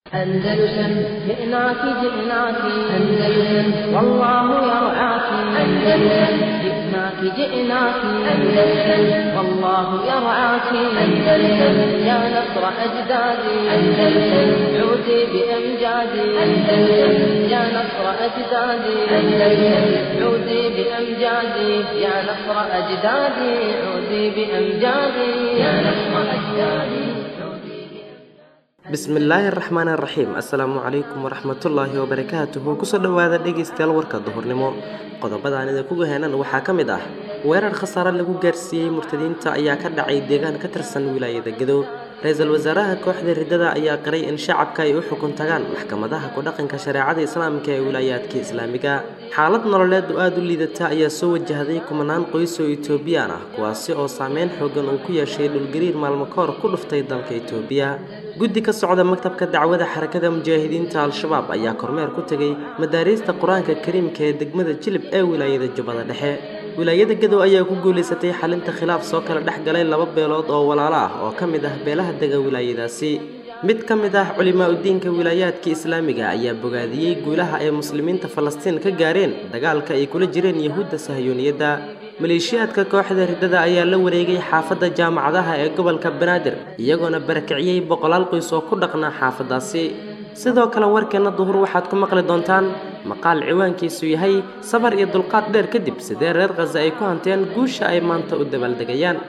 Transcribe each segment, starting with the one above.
أندلسن جئناك جئناك أندلسن والله يرعاك أندلسن جئناك جئناك أندلسن والله يرعاك أندلسن يا نصر أجدادي أندلسن عودي بأمجادي أندلسن يا نصر أجدادي أندلسن عودي بأمجادي يا نصر أجدادي عودي بأمجادي يا نصر أجدادي bismillaahi araxmaan araxiim assalaamu calaykum waraxmatullaahi wabarakaatuhu kusoo dhowaada dhegaystayaal warka duhurnimo qodobadaan idinku heenan waxaa ka mid ah weerar khasaare lagu gaarsiiyey murtadiinta ayaa ka dhacay deegaan ka tirsan wilaayada gadow ra-iisul wasaaraha kooxda riddada ayaa qiray in shacabka ay u xukun tagaan maxkamadaha ku-dhaqanka shareecada islaamka ee wilaayaadka islaamiga xaalad nololeed oo aada u liidata ayaa soo wajahday kumanaan qoys oo etoobiyaan ah kuwaasi oo saameyn xoogan uu ku yeeshay dhulgariir maalmo ka hor ku dhuftay dalka etoobiya guddi ka socda maktabka dacwada xarakada mujaahidiinta al-shabaab ayaa kormeer ku tegay madaariista qur-aanka kariimka ee degmada jilib ee wilaayada jubbada dhexe wilaayada gadow ayaa ku guulaysatay xalinta khilaaf soo kala dhex galay laba beelood oo walaalo ah oo ka mid ah beelaha dega wilaayadaasi mid ka mid ah culimaa udiinka wilaayaadka islaamiga ayaa bogaadiyey guulaha ay muslimiinta falastiin ka gaareen dagaalka ay kula jireen yahuudda sahyooniyadda maleeshiyaadka kooxda riddada ayaa la wareegay xaafadda jaamacadaha ee gobolka banaadir iyagoona barakiciyey boqolaal qoys oo ku dhaqnaa xaafaddaasi sidoo kale warkeenna duhur waxaad ku maqli doontaan maqaal ciwaankiisu yahay sabar iyo dulqaad dheer kadib sidee reer khaza ay ku hanteen guusha ay maanta u dabaaldegayaan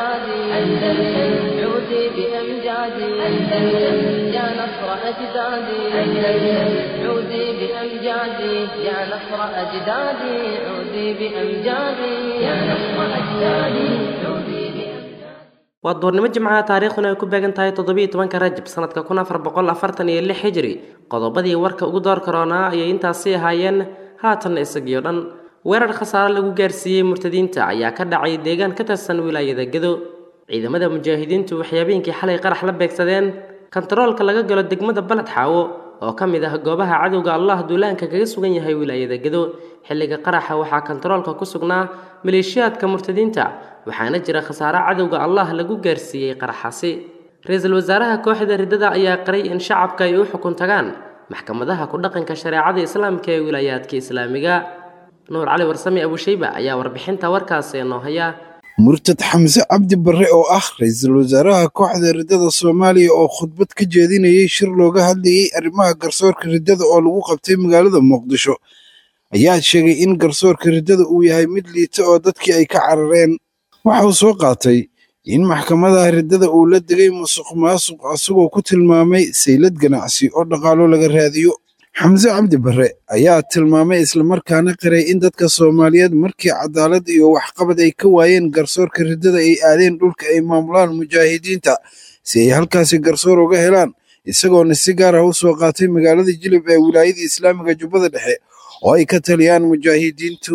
عودي بأمجادي أندلسن يا نصر أجدادي أندلسن عودي بأمجادي يا نصر أجدادي عودي بأمجادي يا نصر أجدادي عودي waa duurnimo jimcaha taariikhduna ay ku beegan tahay toddobiiyo tobanka rajab sanadka kun afar boqol afartan iyo lix hijri qodobadii warka ugu door karoonaa ayay intaasi ahaayeen haatanna isagiyo dhan weerar khasaare lagu gaarsiiyey murtadiinta ayaa ka dhacay deegaan ka tirsan wilaayada gado ciidamada mujaahidiintu waxay habeenkii xalay qarax la beegsadeen kontaroolka laga galo degmada baled xaawo oo ka mid ah goobaha cadowga allah duulaanka kaga sugan yahay wilaayada gado xilliga qaraxa waxaa kontaroolka ku sugnaa maleeshiyaadka murtadiinta waxaana jira khasaare cadowga allah lagu gaarsiiyey qaraxaasi ra-iisul wasaaraha kooxda riddada ayaa qiray in shacabka ay u xukun tagaan maxkamadaha ku-dhaqanka shareecada islaamka ee wilaayaadka islaamiga nuur cali warsame abushayba ayaa warbixinta warkaasi noo haya murtad xamse cabdi barre oo ah ra-iisul wasaaraha kooxda riddada soomaaliya oo khudbad ka jeedinayay shir looga hadlayey arrimaha garsoorka riddada oo lagu qabtay magaalada muqdisho ayaa sheegay in garsoorka riddada uu yahay mid liita oo dadkii ay ka carareen waxa uu soo qaatay in maxkamadaha riddada uu la degay musuq maasuq asagoo ku tilmaamay saylad ganacsi oo dhaqaalo laga raadiyo xamse cabdi barre ayaa tilmaamay islamarkaana qiray in dadka soomaaliyeed markii cadaalad iyo waxqabad ay ka waayeen garsoorka riddada ay aadeen dhulka ay maamulaan mujaahidiinta si ay halkaasi garsoor uga helaan isagoona si gaar ah u soo qaatay magaalada jilib ee wilaayada islaamiga jubbada dhexe oo ay ka taliyaan mujaahidiintu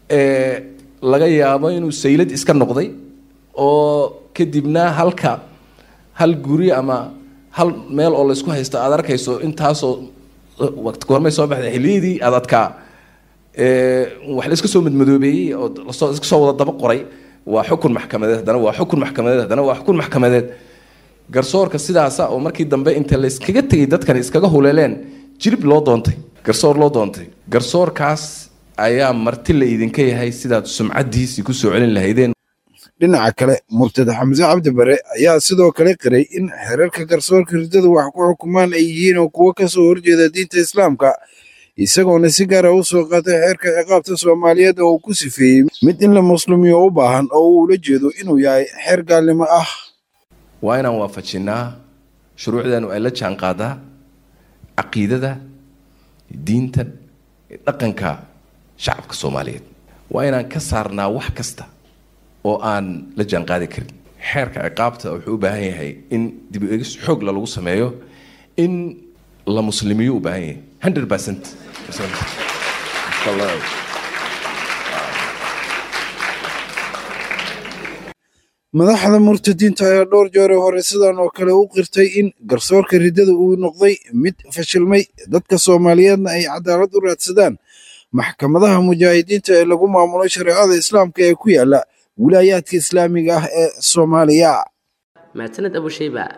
laga yaabo inuu saylad iska noqday oo kadibna halka hal guri ama hal meel oo laysku haysto aad arkayso intaasoo goormay soo baxday xilliyadii adadkaa wax la iska soo madmadoobeeyey oo lasoo iska soo wada daba qoray waa xukun maxkamadeed haddana waa xukun maxkamadeed haddana waa xukun maxkamadeed garsoorka sidaasa oo markii dambe inta layskaga tegay dadkan iskaga huleeleen jirib loo doontay garsoor loo doontay garsoorkaas ayaa marti la idinka yahay sidaad sumcadiisii kusoo celin lahaydeen dhinaca kale murtad xamse cabdi bare ayaa sidoo kale qiray in xeerarka garsoorka riddada wax ku xukumaan ay yihiin oo kuwo kasoo horjeeda diinta islaamka isagoona si gaara u soo qaatay xeerka ciqaabta soomaaliyeed oo uu ku sifeeyey mid in la muslumiyo u baahan oo uu ula jeedo inuu yahay xeer gaalnimo ah waa inaan waafajinnaa shuruucdeenu ay la jaan qaadaa caqiidada diinta dhaqanka shacabka soomaaliyeed waa inaan ka saarnaa wax kasta oo aan la jaanqaadi karin xeerka ciqaabta wuxuu u baahan yahay in dib u egis xoogla lagu sameeyo in la muslimiyo u baahan yahay hundred percent madaxda murtadiinta ayaa dhowr jeer hore sidan oo kale u qirtay in garsoorka riddada uu noqday mid fashilmay dadka soomaaliyeedna ay cadaalad u raadsadaan maxkamadaha mujaahidiinta ee lagu maamulo shareecada islaamka ee ku yaala wilaayaadka islaamiga ah ee soomaaliya mahadsaned abushayba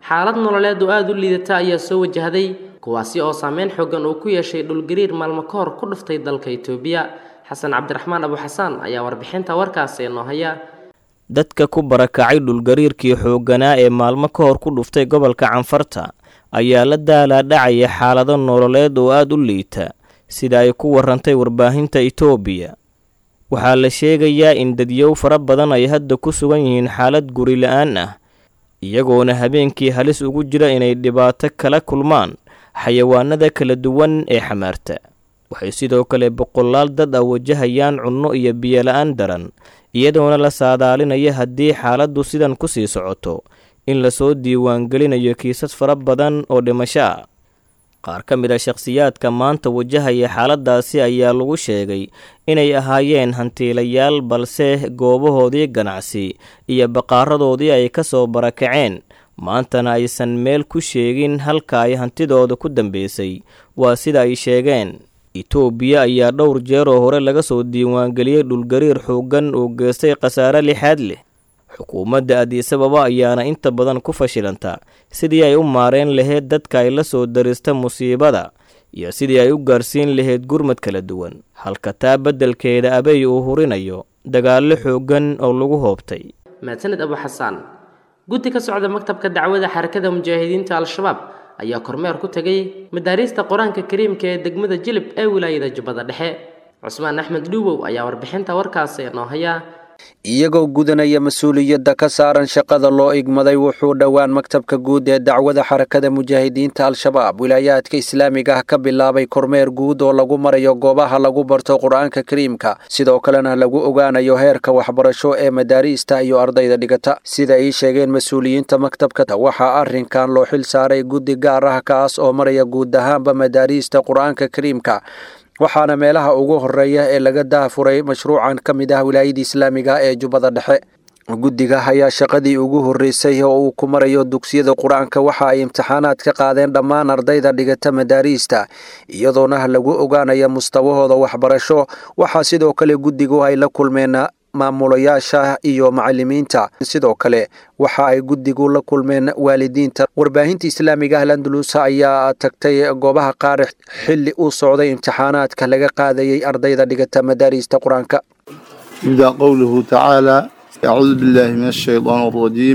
xaalad nololeed oo aada u liidata ayaa soo wajahday kuwaasi oo saameyn xoogan uu ku yeeshay dhulgariir maalmo ka hor ku dhuftay dalka itoobiya xasan cabdiraxmaan abu xasaan ayaa warbixinta warkaasi noo haya dadka ku barakacay dhulgariirkii xoogganaa ee maalmo ka hor ku dhuftay gobolka canfarta ayaa la daalaadhacaya xaalado nololeed oo aada u liita sida ay ku warantay warbaahinta itoobiya waxaa la sheegayaa in dadyow fara badan ay hadda ku sugan yihiin xaalad guri la-aan ah iyagoona habeenkii halis ugu jira inay dhibaato kala kulmaan xayawaanada kala duwan ee xamaarta waxay sidoo kale boqolaal dad ah wajahayaan cunno iyo biyola-aan daran iyadoona la saadaalinaya haddii xaaladdu sidan ku sii socoto in lasoo diiwaangelinayo kiisas fara badan oo dhimasho ah qaar ka mid a shakhsiyaadka maanta wajahaya xaaladaasi ayaa lagu sheegay inay ahaayeen hantiilayaal balse goobahoodii ganacsi iyo baqaaradoodii ay ka soo barakaceen maantana aysan meel ku sheegin halka ay hantidooda ku dambeysay waa sida ay sheegeen itoobiya ayaa dhowr jeer oo hore laga soo diiwaangeliyey dhulgariir xooggan oo geystay khasaare lixaad leh xukuumadda adiisababa ayaana inta badan ku fashilanta sidii ay u maareen lahayd dadka ay la soo darista musiibada iyo sidii ay u gaarsiin lahayd gurmad kala duwan halka taa beddelkeeda abey uu hurinayo dagaallo xooggan oo lagu hoobtay mahadsaned abu xasaan guddi ka socda maktabka dacwada xarakada mujaahidiinta al-shabaab ayaa kormeer ku tegay madaariista qur-aanka kariimka ee degmada jilib ee wilaayada jubbada dhexe cusmaan axmed dhuubow ayaa warbixinta warkaasi noo haya iyagoo gudanaya mas-uuliyadda ka saaran shaqada loo igmaday wuxuu dhowaan maktabka guud ee dacwada xarakada mujaahidiinta al-shabaab wilaayaadka islaamiga ah ka bilaabay kormeer guud oo lagu marayo goobaha lagu barto qur-aanka kariimka sidoo kalena lagu ogaanayo heerka waxbarasho ee madaariista iyo ardayda dhigata sida ay sheegeen mas-uuliyiinta maktabka waxaa arrinkan loo xil saaray guddi gaar ah kaas oo maraya guud ahaanba madaariista qur-aanka kariimka waxaana meelaha ugu horeeya ee laga daafuray mashruucan ka mid ah wilaayada islaamiga ee jubbada dhexe guddiga ayaa shaqadii ugu horreysay oo uu ku marayo dugsiyada qur-aanka waxa ay imtixaanaad ka qaadeen dhammaan ardayda dhigata madaariista iyadoona lagu ogaanaya mustawahooda waxbarasho waxaa sidoo kale guddigu ay la kulmeen maamulayaasha iyo macalimiinta sidoo kale waxa ay guddigu la kulmeen waalidiinta warbaahinta islaamiga ah landulus ayaa tagtay goobaha qaar xilli uu socday imtixaanaadka laga qaadayay ardayda dhigata madaariista qur-aanka يبدأ قوله تعالى أعوذ بالله من الشيطان الرجيم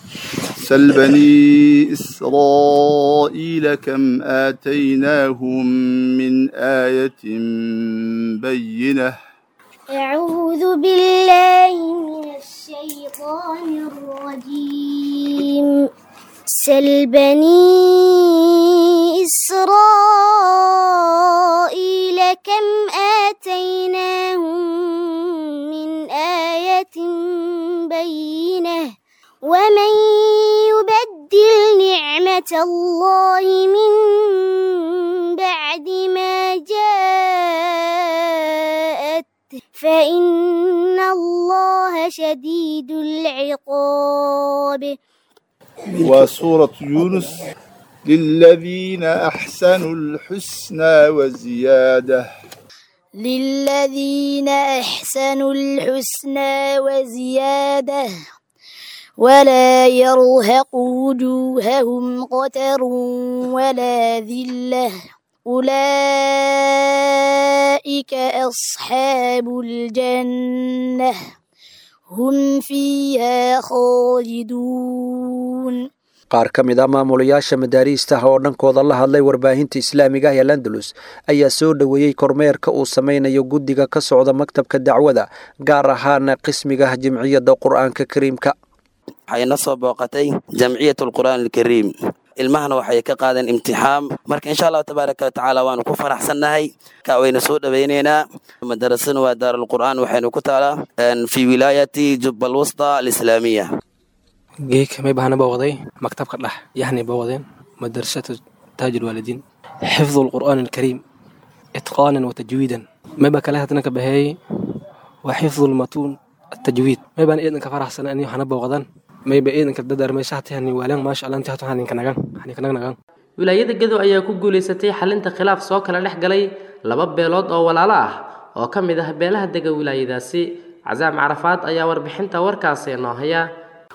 سل بني إسرائيل كم آتيناهم من آية بينة أعوذ بالله من الشيطان الرجيم سل بني إسرائيل كم آتيناهم من آية بينة ومن يبدل نعمة الله من بعد ما جاءت فإن الله شديد العقاب وسورة يونس للذين أحسنوا الحسنى وزيادة للذين أحسنوا الحسنى وزيادة ولا يرهق وجوههم قتر ولا ذلة أولئك أصحاب الجنة هم فيها خالدون qaar ka mid ah maamulayaasha madaariistaha oo dhankooda la hadlay warbaahinta islaamiga ah ee landalus ayaa soo dhoweeyey kormeerka uu sameynayo guddiga ka socda maktabka dacwada gaar ahaana qismiga jimciyadda qur-aanka kariimka waxay na soo booqatay jamciyat alqur'aan alkariim ilmahana waxay ka qaadeen imtixaan marka insha allahu tabaaraka watacaala waanu ku faraxsannahay ka wayna soo dhowaynaynaa madarasana waa daarulqur'aan waxaynu ku taalaa fi wilaayati jubba alwusta alislaamiya geeka may bahana booqday maktabka dhex yahnay booqdeen madrasatu taaj alwaalidiin xifdu alqur'aan alkariim itqaanan wa tajwiidan may baa kale hadana ka baheeyey waa xifdu almatuun التجويد ما يبان إذن كفرح سنة أني حنا بوغدان ما يبان إذن كددر ما شحتي هني والين ما شاء الله أنت هتو هني كنغان هني كنغان نغان wilaayada gedo ayaa ku guulaysatay xalinta khilaaf soo kala dhex galay laba beelood oo walaalo ah oo ka mid ah beelaha dega wilaayadaasi casaam carafaad ayaa warbixinta warkaasi noo haya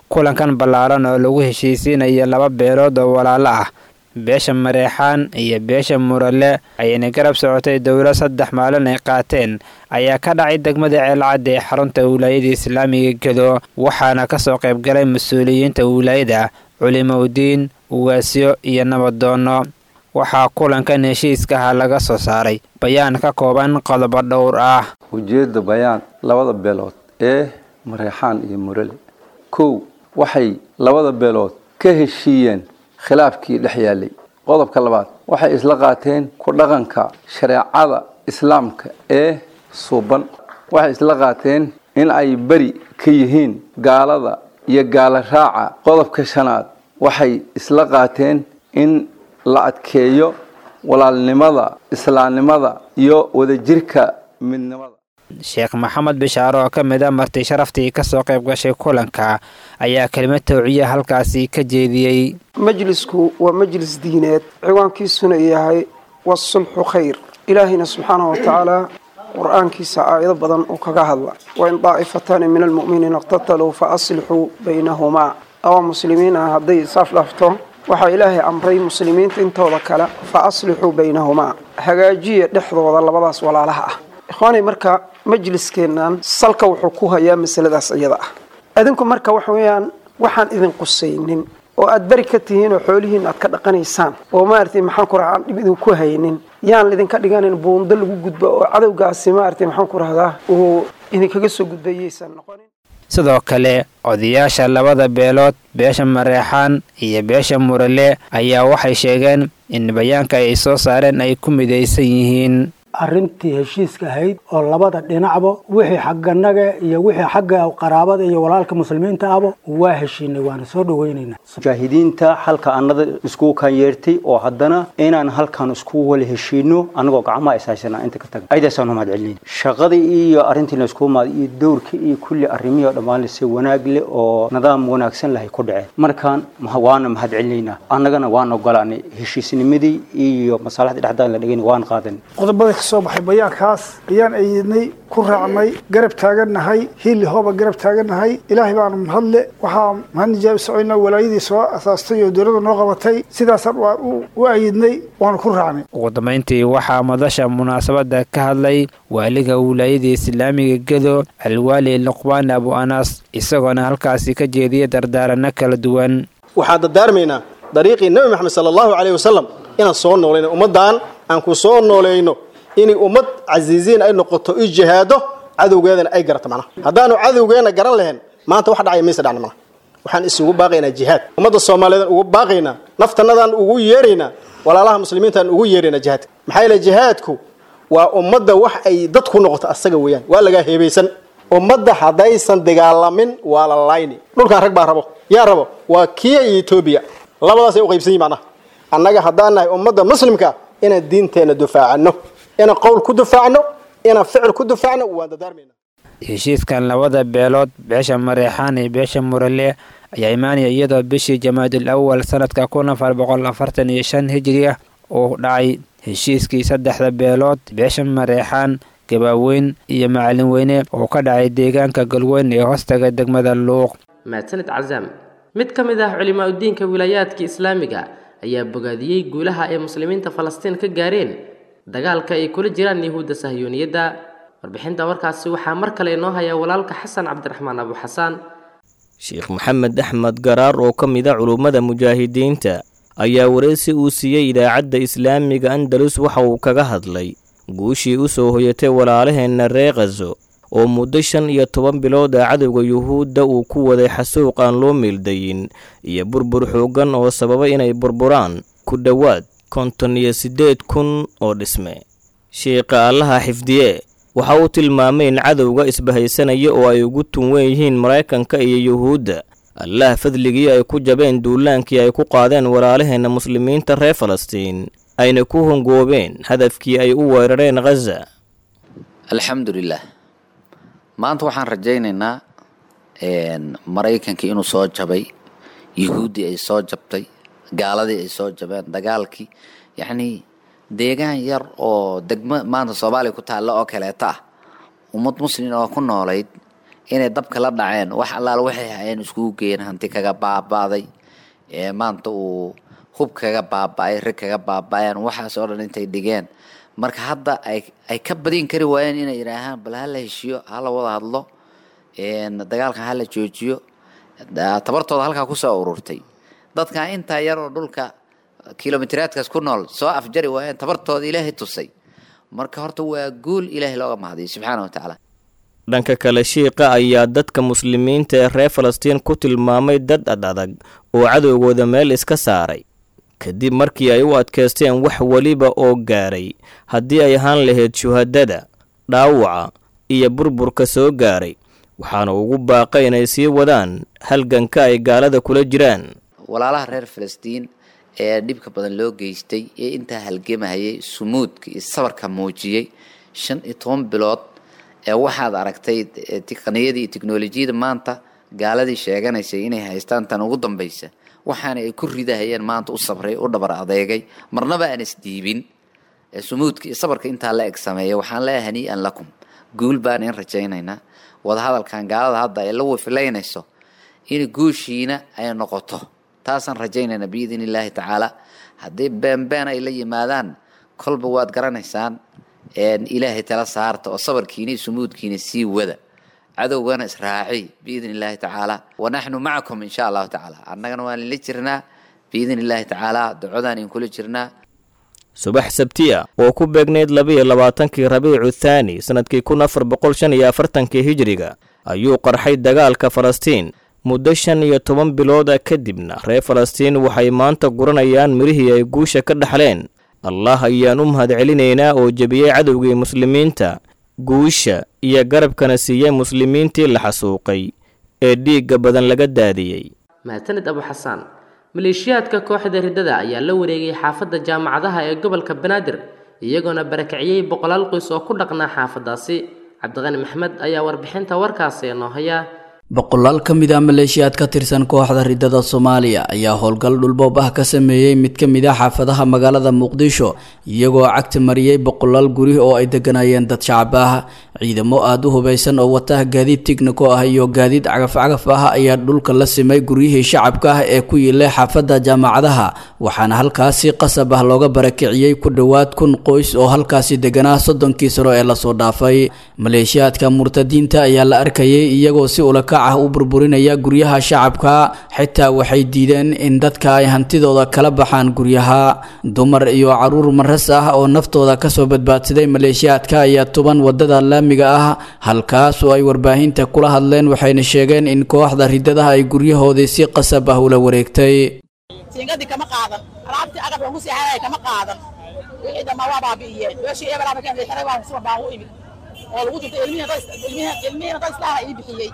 kulankan ballaaran oo lagu heshiisiinayo laba beelood oo walaalo ah beesha mareexaan iyo beesha murale ayayna garab socotay dowlo saddex maalin ay qaateen ayaa ka dhacay degmada ceelcadda ee xarunta wilaayada islaamiga gedo waxaana kasoo qaybgalay mas-uuliyiinta wilaayada culimowdiin ugaasyo iyo nabaddoonno waxaa kulankan heshiiskaha laga soo saaray bayaan ka kooban qodobo dhowr ah ujeedda bayaan labada beelood ee mareexaan iyo murale kow waxay labada beelood ka heshiiyeen khilaafkii dhex yaalay qodobka labaad waxay isla qaateen ku dhaqanka shareecada islaamka ee suuban waxay isla qaateen in ay beri ka yihiin gaalada iyo gaala raaca qodobka shanaad waxay isla qaateen in la adkeeyo walaalnimada islaamnimada iyo wadajirka midnimada sheekh maxamed bishaare oo ka mid a marti sharaftii kasoo qayb gashay kulanka ayaa kelimad tawciya halkaasi ka jeediyey majlisku waa majlis diineed ciwaankiisuna yahay wasulxu khayr ilaahayna subxaanahu wa tacaala qur-aankiisa aayado badan uu kaga hadla wain daa'ifataani min almu'miniina iqtataluu fa aslixuu baynahumaa laba muslimiin ah hadday isaaf dhafto waxaa ilaahay amray muslimiinta intooda kale fa aslixuu baynahumaa hagaajiya dhexdooda labadaas walaalaha ah ikhwaanay marka majliskeennan salka wuxuu ku hayaa masaladaas iyada ah adinku marka waxa weeyaan waxaan idin qusaynin oo aad beri ka tihiin oo xoolihiin aad ka dhaqanaysaan oo maaragtay maxaan ku rahaa aan dhib idinku haynin yaan lidinka dhiganin buundo lagu gudbo oo cadowgaasi maaragtay maxaan ku rahdaa uu idinkaga soo gudbayaysan noqonin sidoo kale odayaasha labada beelood beesha mareexaan iyo beesha murale ayaa waxay sheegeen in bayaanka ay soo saareen ay ku midaysan yihiin arrintii heshiiska ahayd oo labada dhinacba wixii xagganaga iyo wixii xagga qaraabada iyo walaalka muslimiinta ahba waa heshiinay waana soo dhaweynaynaa mujaahidiinta halka annada iskugu kan yeertay oo haddana inaan halkan iskugu wala heshiino annagoo gacmaha ishaysana inta ka taga aydaasaan umahad celinayna shaqadii iyo arrintiina isku imaada iyo dowrkii iyo kulli arrimihii oo dhammaan si wanaag leh oo nidaam wanaagsan lahay ku dhaceen markaan waana mahad celinaynaa annagana waan ogolaanay heshiisnimadii iyo masaalixdii dhexdaan la dhigani waan qaadanay soo baxay bayaankaas ayaan ayidnay ku raacnay garab taagannahay hiili hooba garab taagannahay ilaahay baanu mahadle waxaa mahadnijaabi socoynaa walaayadii soo asaastay oo dowladda noo qabatay sidaasaan waa u ayidnay waanu ku raacnay ugu dambayntii waxaa madasha munaasabadda ka hadlay waaliga wilaayada islaamiga gedo alwaali luqbaan abu anas isagoona halkaasi ka jeediyay dardaaranno kala duwan waxaan dardaarmaynaa dariiqii nebi maxamed sala allahu caleyhi wasalam inaan soo noolayno ummaddan aan ku soo noolayno inay ummad casiisiin ay noqoto i jihaado cadowgeedana ay garato macnaha haddaanu cadowgeena garan lahayn maanta wax dhacaya maysa dhacna macnaha waxaan isugu baaqaynaa jihaad ummadda soomaaliyeedaan ugu baaqaynaa naftanadaan ugu yeeraynaa walaalaha muslimiintaan ugu yeeraynaa jihaadka maxaa yeele jihaadku waa ummadda wax ay dad ku noqoto asaga weeyaan waa lagaa heebaysan ummadda haddaysan dagaalamin waa la layni dhulkan rag baa rabo yaa rabo waa kiya iyo etoobiya labadaasay u qaybsan yihin macnaha annaga haddaan nahay ummadda muslimka inaan diinteenna dufaacano inaan qowl ku dufaacno inaan ficil ku dufaacno waan dadaarmayna heshiiskan labada beelood beesha mareexaan iyo beesha murale ayaa imaanaya iyadoo bishii jamaadul awal sanadka kun afar boqol afartan iyo shan hijri ah uu dhacay heshiiskii saddexda beelood beesha mareexaan gabaaweyn iyo macalin weyne oo ka dhacay deegaanka galweyn ee hoostaga degmada luuq mahadsanid casaam mid ka mid ah culimaa udiinka wilaayaadka islaamiga ayaa bogaadiyey guulaha ay muslimiinta falastiin ka gaareen dagaalka ay kula jiraan yahuudda sahyuuniyadda warbixinta warkaasi waxaa mar kale inoo haya walaalka xasan cabdiraxmaan abu xasaan sheekh maxamed axmed garaar oo ka mid a culummada mujaahidiinta ayaa wareysi uu siiyey idaacadda islaamiga andalus waxa uu kaga hadlay guushii u soo hoyatay walaalaheenna ree khazo oo muddo shan iyo toban bilood a cadowga yuhuudda uu ku waday xasuuq aan loo meeldayin iyo burbur xooggan oo sababa inay burburaan ku dhowaad konton iyo siddeed kun oo dhisme sheikha allaha xifdiye waxa uu tilmaamay in cadowga isbahaysanaya oo ay ugu tunwen yihiin maraykanka iyo yuhuudda allah fadligii ay ku jabeen duulaankii ay ku qaadeen walaalaheenna muslimiinta reer falastiin ayna ku hongoobeen hadafkii ay u weerareen khaza alxamdulilah maanta waxaan rajaynaynaa maraykankii inuu soo jabay yuhuuddii ay soo jabtay gaaladii ay soo jabeen dagaalkii yacnii deegaan yar oo degmo maanta soomaaliya ku taalla oo kaleeta ah ummad muslin oo ku noolayd inay dabka la dhaceen wax allaal waxay hayeen iskugu geeyeen hanti kaga baaba'day ee maanta uu hub kaga baaba'ay rig kaga baaba'een waxaas oo dhan intay dhigeen marka hadda ay ay ka badin kari waayeen inay yidhaahaan bal hala heshiyo hala wada hadlo dagaalkan hala joojiyo tabartooda halkaa kusoo ururtay dadkan intaa yaroo dhulka kilomitiraadkaas ku nool soo afjari waayeen tabartooda ilaahay tusay marka horta waa guul ilaahay looga mahadiyo subxaana wa tacaala dhanka kale shiiqa ayaa dadka muslimiinta ee reer falastiin ku tilmaamay dad ad adag oo cadowgooda meel iska saaray kadib markii ay u adkaysteen wax weliba oo gaaray haddii ay ahaan lahayd shuhadada dhaawaca iyo burburka soo gaaray waxaana ugu baaqay inay sii wadaan halganka ay gaalada kula jiraan walaalaha reer falastiin ee dhibka badan loo geystay ee intaa halgamahayay sumuudka iyo sabarka muujiyey shan iyo toban bilood ee waxaad aragtay tiqniyadii iyo tiknolojiyada maanta gaaladii sheeganaysay inay haystaan tan ugu dambaysa waxaana ay ku ridahayeen maanta u sabray u dhabar adeegay marnaba aan isdiibin sumuudka iyo sabarka intaa la eg sameeya waxaan leeyahay hanii'an lakum guul baan in rajaynaynaa wadahadalkan gaalada hadda ay la wifilaynayso in guushiina ay noqoto taasaan rajaynaynaa biidn illaahi tacaala haddii beenbeen ay la yimaadaan kolba waad garanaysaan ilaahay tala saarta oo sabarkiina iyo sumuudkiina sii wada cadowgana israaci biidn illaahi tacaala wanaxnu macakum insha allahu tacaala annagana waan inla jirnaa biidn illaahi tacaala ducodaan in kula jirnaa subax sabtiya oo ku beegnayd labiyo labaatankii rabiicu thaani sannadkii kun afar boqol shan iyo afartankii hijiriga ayuu qarxay dagaalka falastiin muddo shan iyo toban bilooda kadibna reer falastiin waxay maanta guranayaan mirihii ay guusha ka dhaxleen allah ayaan u mahad celinaynaa oo jebiyey cadowgii muslimiinta guusha iyo garabkana siiyey muslimiintii la xasuuqay ee dhiigga badan laga daadiyey mahadsaned abu xasaan maleeshiyaadka kooxda riddada ayaa la wareegay xaafadda jaamacadaha ee gobolka banaadir iyagoona barakiciyey boqolaal qoys oo ku dhaqnaa xaafaddaasi cabdiqani maxmed ayaa warbixinta warkaasi noo haya boqolaal ka mid ah maleeshiyaad ka tirsan kooxda riddada soomaaliya ayaa howlgal dhulboob ah ka sameeyey mid ka mid ah xaafadaha magaalada muqdisho iyagoo cagta mariyey boqolaal guri oo ay deganayeen dad shacab ah ciidamo aada u hubaysan oo wata gaadiid tigniko ah iyo gaadiid cagaf-cagaf ah ayaa dhulka la simay guryihii shacabka ah ee ku yiilay xaafadda jaamacadaha waxaana halkaasi qasab ah looga barakiciyey ku dhowaad kun qoys oo halkaasi deganaa soddonkii sano ee lasoo dhaafay maleeshiyaadka murtadiinta ayaa la arkayay iyagoo si ulaka ah u burburinaya guryaha shacabka xitaa waxay diideen in dadka ay hantidooda kala baxaan guryaha dumar iyo caruur maras ah oo naftooda kasoo badbaadsaday maleeshiyaadka ayaa tuban wadada laamiga ah halkaas oo ay warbaahinta kula hadleen waxayna sheegeen in kooxda riddadaha ay guryahoodii si qasab ah ula wareegtay siingadii kama qaadan alaabtii agab lagu seexanaya kama qaadan wixii dhammaa waa baabi'iyeen meeshii eber ama kan xiray waa suba baan u imid oo lagu jirtay ilmihiina dad islaaha ii bixiyey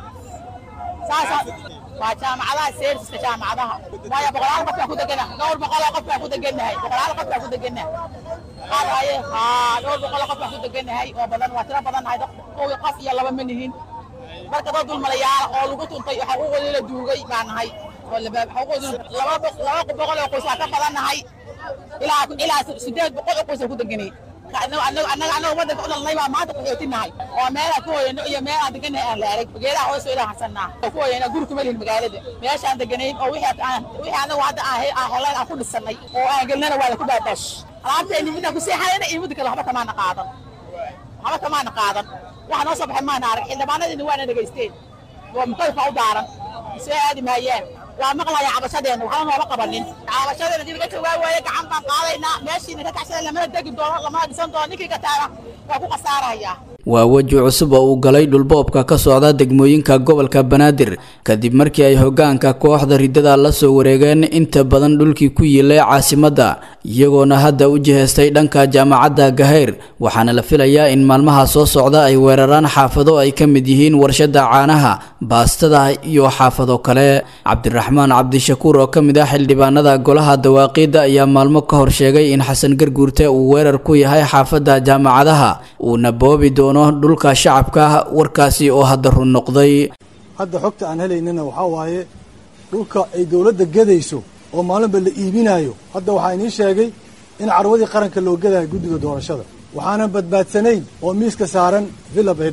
saasa waa jaamacadaha seersiska jaamacadaha waayo boqolaal qof baan ku degana dhowr boqol oo qof baan ku degannahay boqolaal qof baan ku degannahay qaadaye haa dhowr boqol oo qof baan ku degannahay oo badan waa tiro badan nahay kowi qof iyo laba ma nihin marka dad dulmalayaal oo lagu tuntay xaquuqoodii la duugay baan nahay oo xaquuqoodii laba boqol oo qoys waa ka badan nahay ilaa ilaa sideed boqol oo qoys aan ku deganay annaga annaga wadanka u dhalnay baa maanta qaxootinahay oo meelaa ku hoyano iyo meel aan deganahay aan la arag geedaha hoos ilaa hasanaa oo ku hoyana guri kuma lihin magaalada meeshaan deganayn oo wixii aan wixii annagu hadda aan aan helayn aan ku dhisanay oo aan gelnana waa la ku baabaash alaabtayni midaan ku seexanayna iyo midda kale waxba kamaana qaadan waxba kamaana qaadan waxa noo soo baxay maana arag xildhibaanadiina waana dhegaysteen waa mukalifka u daaran soo aadi maayaan waa maqlaya cabashadeena waxba nooma qabanin cabashadeena dib laga jawaa waaye gacan baan qaadaynaa meeshiina ka kacsada lamana degi doono lamana dhisan doono ninkii kataana waa ku khasaaraya waa weji cusub oo uu galay dhulboobka ka socda degmooyinka gobolka banaadir kadib markii ay hogaanka kooxda riddada la soo wareegeen inta badan dhulkii ku yiilay caasimadda iyagoona hadda u jihaystay dhanka jaamacadda gahayr waxaana la filayaa in maalmaha soo socda ay weeraraan xaafado ay ka mid yihiin warshada caanaha baastada iyo xaafado kale cabdiraxmaan cabdishakuur oo ka mid ah xildhibaanada golaha dawaaqiidda ayaa maalmo ka hor sheegay in xasan garguurte uu weerar ku yahay xaafadda jaamacadaha uuna boobi doono dhulka shacabka warkaasi oo hadda run noqday hadda xogta aan helaynana waxaa waaye dhulka ay dowladda gadayso oo maalinba la iibinayo hadda waxaa inii sheegay in carwadii qaranka loo gadayo guddiga doorashada waxaanan badbaadsanayn oo miiska saaran villa baydhaba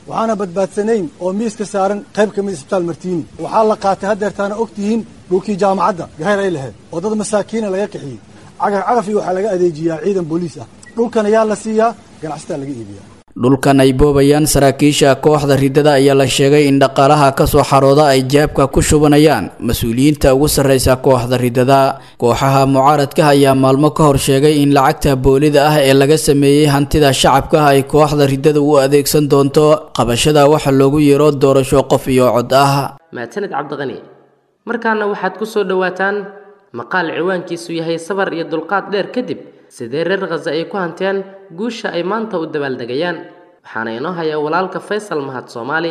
waxaana badbaadsanayn oo miiska saaran qayb ka mid isbitaal martiini waxaa la qaatay haddeertaana og tihiin dhulkii jaamacadda gahayr ay lahayd oo dad masaakiina laga qixiyey cagaf cagaf iyo waxaa laga adeejiyaa ciidan booliis ah dhulkan ayaa la siiyaa ganacsataa laga iibiyaa dhulkan ay boobayaan saraakiisha kooxda riddada ayaa la sheegay in dhaqaalaha ka soo xarooda ay jaabka ku shubanayaan mas-uuliyiinta ugu sarreysa kooxda riddada kooxaha mucaaradka ayaa maalmo ka hor sheegay in lacagta boolida ah ee laga sameeyey hantida shacabka ay kooxda riddada u adeegsan doonto qabashada waxa loogu yeero doorasho qof iyo cod ah mahadsaned cabdiqani markaana waxaad ku soo dhowaataan maqaal ciwaankiisu yahay sabar iyo dulqaad dheer kadib sidee reer khaza ay ku hanteen guusha ay maanta u dabaaldegayaan waxaana inoo hayaa walaalka faysal mahad soomaali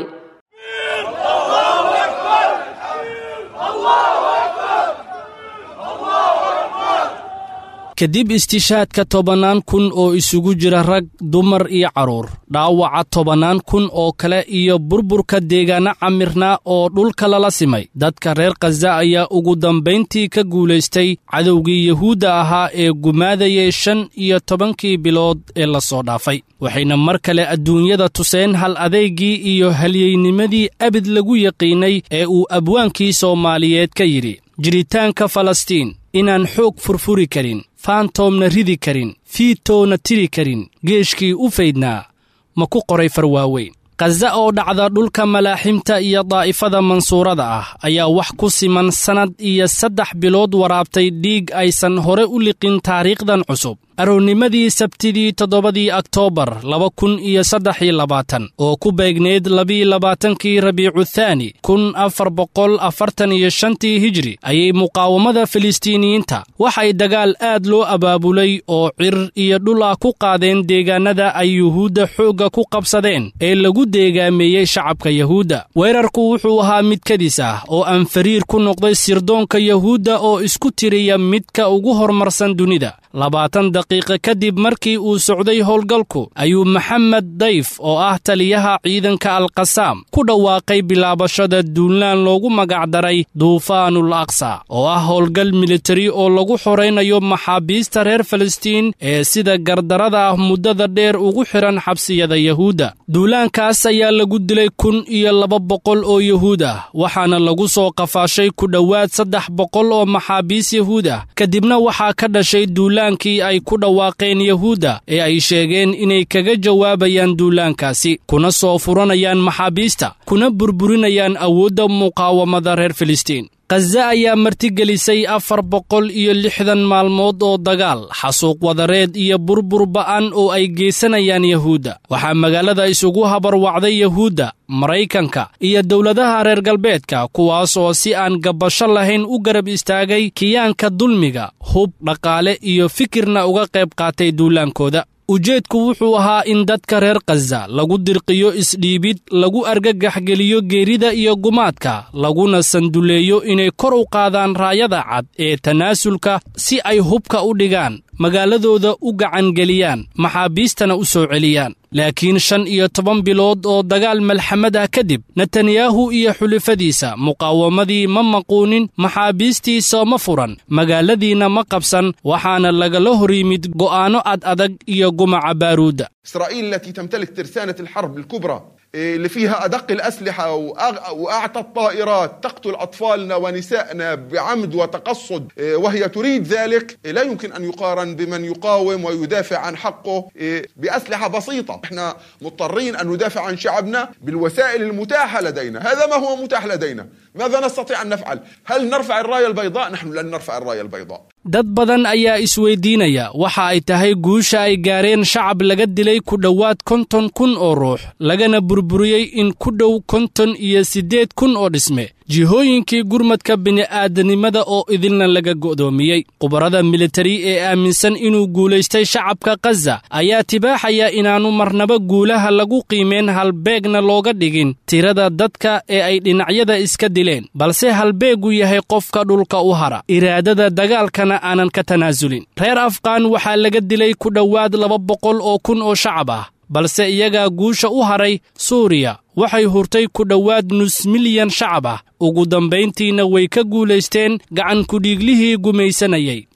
kadib istishaadka tobannaan kun oo isugu jira rag dumar iyo carruur dhaawaca tobannaan kun oo kale iyo burburka deegaano camirnaa oo dhulka lala simay dadka reer khaza ayaa ugu dambayntii ka guulaystay cadowgii yuhuudda ahaa ee gumaadayay shan iyo tobankii bilood ee la soo dhaafay waxayna mar kale adduunyada tuseen hal adeygii iyo halyeynimadii abid lagu yaqiinay ee uu abwaankii soomaaliyeed ka yidhi jiritaanka falastiin inaan xoog furfuri karin faantoomna ridi karin fiitoona tiri karin geeshkii u faydnaa ma ku qoray farwaaweyn khaza oo dhacda dhulka malaaximta iyo daa'ifada mansuurada ah ayaa wax ku siman sannad iyo saddex bilood waraabtay dhiig aysan hore u liqin taariikhdan cusub aroornimadii sabtidii toddobadii oktoobar laba kun iyo saddex iyo labaatan oo ku beegneyd labiiyo labaatankii rabiicu thaani kun afar boqol afartan iyo shantii hijri ayay muqaawamada filistiiniyiinta waxay dagaal aad loo abaabulay oo cir iyo dhul ah ku qaadeen deegaannada ay yuhuudda xoogga ku qabsadeen ee lagu deegaameeyey shacabka yuhuudda weerarku wuxuu ahaa mid kadis ah oo aan fariir ku noqday sirdoonka yuhuudda oo isku tiriya midka ugu horumarsan dunida labaatan daqiiqa kadib markii uu socday howlgalku ayuu maxamed dayf oo ah taliyaha ciidanka alkasaam ku dhawaaqay bilaabashada duulaan loogu magacdaray duufaanul aqsa oo ah howlgal militari oo lagu xoraynayo maxaabiista reer falastiin ee sida gardarada ah muddada dheer ugu xidhan xabsiyada yuhuudda duulaankaas ayaa lagu dilay kun iyo laba boqol oo yuhuud ah waxaana lagu soo qafaashay ku dhowaad saddex boqol oo maxaabiis yuhuud ah kadibna waxaa ka dhashay duulaankii ay ku dhawaaqeen yuhuudda ee ay sheegeen inay kaga jawaabayaan duulaankaasi kuna soo furanayaan maxaabiista kuna burburinayaan awoodda muqaawamada reer filistiin khaza ayaa martigelisay afar boqol iyo lixdan maalmood oo dagaal xasuuq wadareed iyo burbur ba'an oo ay geysanayaan yuhuudda waxaa magaalada isugu habarwacday yuhuudda maraykanka iyo dowladaha reer galbeedka kuwaas oo si aan gabbasho lahayn u garab istaagay kiyaanka dulmiga hub dhaqaale iyo fikirna uga qayb qaatay duulaankooda ujeedku wuxuu ahaa in dadka reer khaza lagu dirqiyo isdhiibid lagu argagaxgeliyo geerida iyo gumaadka laguna sanduleeyo inay kor u qaadaan raayada cad ee tanaasulka si ay hubka u dhigaan magaaladooda u gacangeliyaan maxaabiistana u soo celiyaan laakiin shan iyo toban bilood oo dagaal malxamad ah kadib netanyahu iyo xulifadiisa muqaawamadii ma maquunin maxaabiistiisa ma furan magaaladiina ma qabsan waxaana lagala hor yimid go'aanno ad adag iyo gumaca baaruudda إسرائيل التي تمتلك ترسانة الحرب الكبرى اللي فيها أدق الأسلحة وأغ- وأعتى الطائرات تقتل أطفالنا ونسائنا بعمد وتقصد وهي تريد ذلك لا يمكن أن يقارن بمن يقاوم ويدافع عن حقه بأسلحة بسيطة احنا مضطرين أن ندافع عن شعبنا بالوسائل المتاحة لدينا هذا ما هو متاح لدينا ماذا نستطيع أن نفعل هل نرفع الراية البيضاء نحن لن نرفع الراية البيضاء dad badan ayaa isweydiinaya waxa ay tahay guusha ay gaareen shacab laga dilay ku dhowaad konton kun oo ruux lagana burburiyey in ku dhow konton iyo siddeed kun oo dhisme jihooyinkii gurmadka bini'aadanimada oo idilna laga go'doomiyey khubarada militari ee aaminsan inuu guulaystay shacabka khaza ayaa tibaaxaya inaannu marnaba guulaha lagu qiimeen halbeegna looga dhigin tirada dadka ee ay dhinacyada iska dileen balse halbeegu yahay qofka dhulka u hara iraadada dagaalkana aanan ka tanaasulin reer afqaan waxaa laga dilay ku dhowaad laba boqol oo kun oo shacab ah balse iyagaa guusha u haray suuriya waxay hurtay ku dhowaad nus milyan shacab ah ugu dambayntiina way ka guulaysteen gacan kudhiiglihii gumaysanayay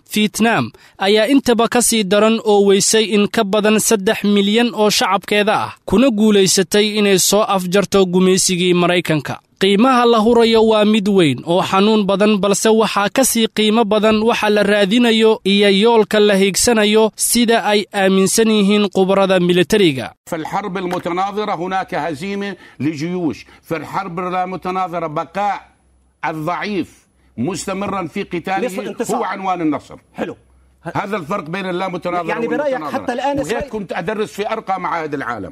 fietnaam ayaa intaba ka sii daran oo weysay in ka badan saddex milyan oo shacabkeeda ah kuna guulaysatay inay soo afjarto gumaysigii maraykanka qiimaha la hurayo waa mid weyn oo xanuun badan balse waxaa ka sii qiimo badan waxa la raadinayo iyo yoolka la hiigsanayo sida ay aaminsan yihiin khubarada militariga في الحرب المتناظرة هناك هزيمة لجيوش في الحرب المتناظرة بقاء الضعيف مستمرا في نصف قتاله انتصار. هو عنوان النصر حلو هذا الفرق بين اللامتناظرة يعني برأيك والمتناظرة. حتى الآن وهيك إسرائيل- كنت أدرس في أرقى معاهد العالم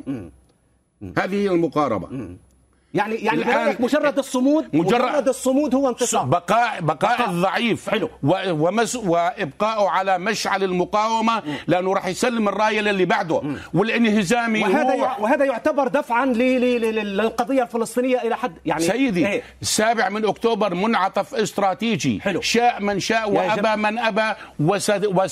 هذه هي المقاربة يعني يعني الآن برأيك مجرد الصمود مجرد- مجرد الصمود هو انتصار بقاء بقاء الضعيف حلو ومس وابقائه على مشعل المقاومه لانه راح يسلم الرايه للي بعده والانهزامي وهذا يروح. يع- وهذا يعتبر دفعا ل- ل- ل- للقضيه الفلسطينيه الى حد يعني سيدي إيه؟ السابع من اكتوبر منعطف استراتيجي حلو. شاء من شاء يا وابى جم- من ابى وس-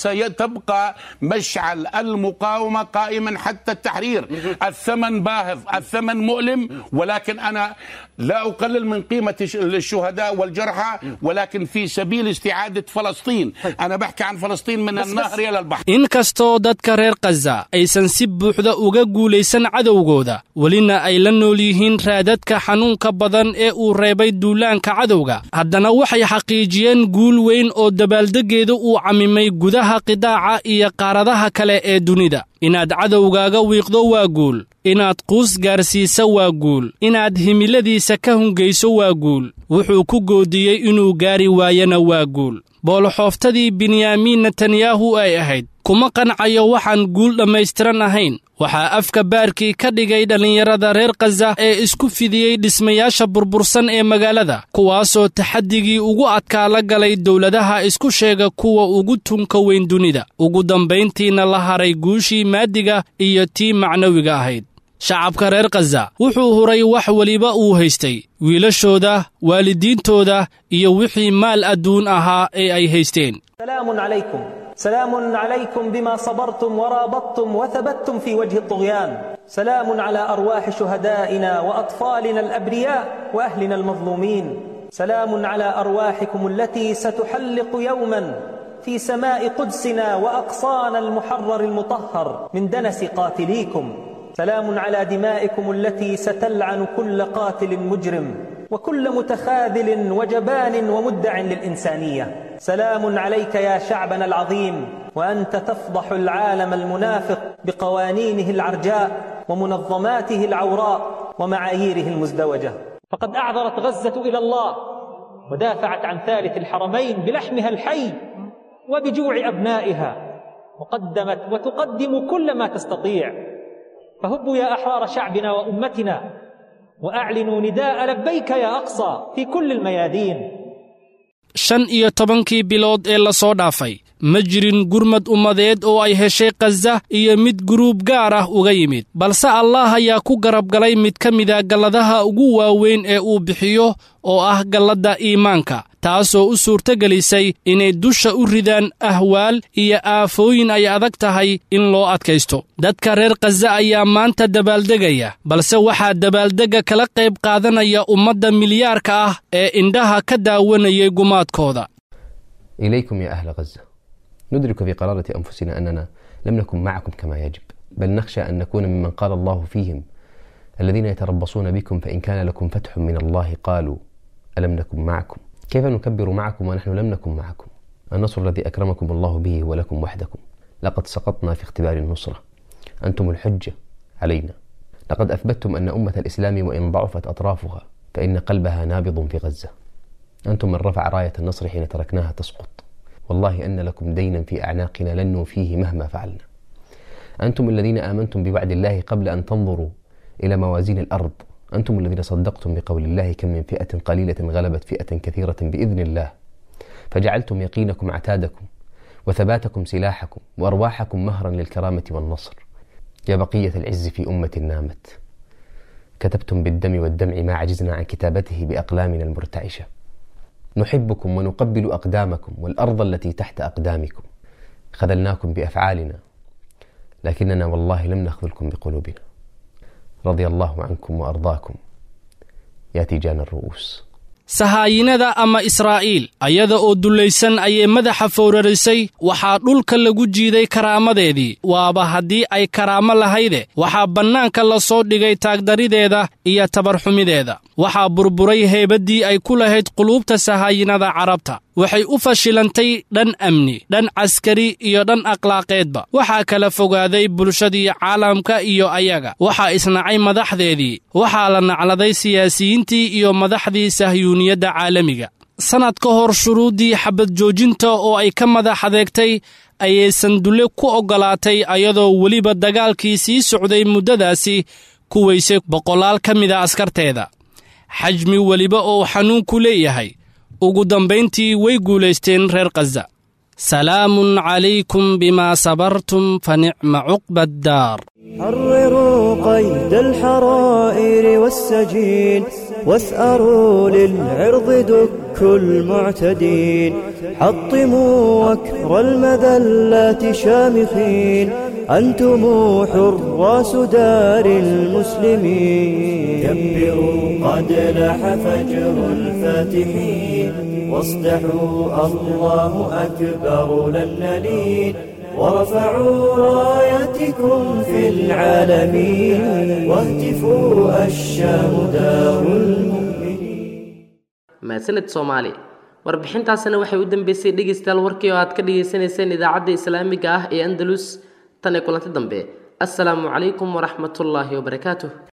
وسيتبقى مشعل المقاومه قائما حتى التحرير الثمن باهظ الثمن مؤلم ولكن انا لا اقلل من قيمه الش- الشهداء والجرحى ولكن في سبيل استعاده فلسطين انا بحكي عن فلسطين من النهر الى البحر inkastoo dadka reer khaza aysan si buuxda uga guulaysan cadowgooda welina ay la nool yihiin raadadka xanuunka badan ee uu reebay duulaanka cadowga haddana waxay xaqiijiyeen guul weyn oo dabaaldeggeedu uu camimay gudaha qidaaca iyo qaaradaha kale ee dunida inaad cadowgaaga wiiqdo waa guul inaad quus gaarsiisa waa guul inaad himiladiisa ka hungayso waa guul wuxuu ku goodiyey inuu gaari waayana waa guul booloxooftadii benyaamiin netanyahu ay ahayd kuma qancayo waxaan guul dhammaystiran ahayn waxaa afka baarkii ka dhigay dhallinyarada reer khaza ee isku fidiyey dhismayaasha burbursan ee magaalada kuwaasoo taxaddigii ugu adkaa la galay dowladaha isku sheega kuwa ugu tunka weyn dunida ugu dambayntiina la haray guushii maadiga iyo tii macnawiga ahayd shacabka reer khaza wuxuu huray wax weliba uu haystay wiilashooda waalidiintooda iyo wixii maal adduun ahaa ee ay haysteen سلام عليكم سلام عليكم بما صبرتم ورابطتم وثبتتم في وجه الطغيان سلام على أرواح شهدائنا وأطفالنا الأبرياء وأهلنا المظلومين سلام على أرواحكم التي ستحلق يوما في سماء قدسنا وأقصانا المحرر المطهر من دنس قاتليكم سلام على دمائكم التي ستلعن كل قاتل مجرم وكل متخاذل وجبان ومدع للإنسانية سلام عليك يا شعبنا العظيم وأنت تفضح العالم المنافق بقوانينه العرجاء ومنظماته العوراء ومعاييره المزدوجة فقد أعذرت غزة إلى الله ودافعت عن ثالث الحرمين بلحمها الحي وبجوع أبنائها وقدمت وتقدم كل ما تستطيع فهبوا يا أحرار شعبنا وأمتنا وأعلنوا نداء لبيك يا أقصى في كل الميادين shan iyo tobankii bilood ee la soo dhaafay ma jirin gurmad ummadeed oo ay heshay khaza iyo mid guruub gaar ah uga yimid balse allaah ayaa ku garab galay mid ka mida galladaha ugu waaweyn ee uu bixiyo oo ah galladda iimaanka taasoo u suurtogelisay inay dusha u ridaan ahwaal iyo aafooyin ay adag tahay in loo adkaysto dadka reer khaza ayaa maanta dabaaldegaya balse waxaa dabaaldegga kala qayb qaadanaya ummadda milyaarka ah ee indhaha ka daawanayay gumaadkooda إليكم يا أهل غزة ندرك في قرارة أنفسنا أننا لم نكن معكم كما يجب بل نخشى أن نكون ممن قال الله فيهم الذين يتربصون بكم فإن كان لكم فتح من الله قالوا ألم نكن معكم كيف نكبر معكم ونحن لم نكن معكم النصر الذي أكرمكم الله به هو لكم وحدكم لقد سقطنا في اختبار النصرة أنتم الحجة علينا لقد أثبتتم أن أمة الإسلام وإن ضعفت أطرافها فإن قلبها نابض في غزة أنتم من رفع راية النصر حين تركناها تسقط والله أن لكم دينا في أعناقنا لن نوفيه مهما فعلنا أنتم الذين آمنتم بوعد الله قبل أن تنظروا إلى موازين الأرض أنتم الذين صدقتم بقول الله كم من فئة قليلة غلبت فئة كثيرة بإذن الله فجعلتم يقينكم عتادكم وثباتكم سلاحكم وأرواحكم مهرا للكرامة والنصر يا بقية العز في أمة نامت كتبتم بالدم والدمع ما عجزنا عن كتابته بأقلامنا المرتعشة نحبكم ونقبل أقدامكم والأرض التي تحت أقدامكم خذلناكم بأفعالنا لكننا والله لم نخذلكم بقلوبنا رضي الله عنكم وأرضاكم يا تيجان الرؤوس sahaayinada ama israa'iil ayada oo dullaysan ayay madaxa fowrarisay waxaa dhulka lagu jiiday karaamadeedii waaba haddii ay karaamo lahayde waxaa bannaanka la soo dhigay taagdarideeda iyo tabarxumideeda waxaa burburay heebaddii ay ku lahayd quluubta sahaayinada carabta waxay u fashilantay dhan amni dhan caskari iyo dhan akhlaaqeedba waxaa kala fogaaday bulshadii caalamka iyo ayaga waxaa isnacay madaxdeedii waxaa la nacladay siyaasiyiintii iyo madaxdii sahyuuniyadda caalamiga sannad ka hor shuruuddii xabad joojinta oo ay ka madax adeegtay ayay sandulle ku oggolaatay ayadoo weliba dagaalkii sii socday muddadaasi ku weysay boqolaal ka mida askarteeda xajmi weliba oo xanuunku leeyahay ugu dambayntii way guulaysteen reer khaza salaamun calaykum bimaa sabartum fa nicma cuqba addaar حرروا قيد الحرائر والسجين واثأروا للعرض دك المعتدين حطموا وكر المذلات شامخين أنتم حراس دار المسلمين كبروا قد لاح فجر الفاتحين واصدحوا الله أكبر لن نلين ورفعوا رايتكم في العالمين واهتفوا الشام دار mahadsaned soomaali warbixintaasina waxay u dambeysay dhegaystayaal warkii oo aad ka dhagaysanayseen idaacadda islaamiga ah ee andalus tan ee kulanti dambe assalaamu calaykum waraxmatullaahi wabarakaatuh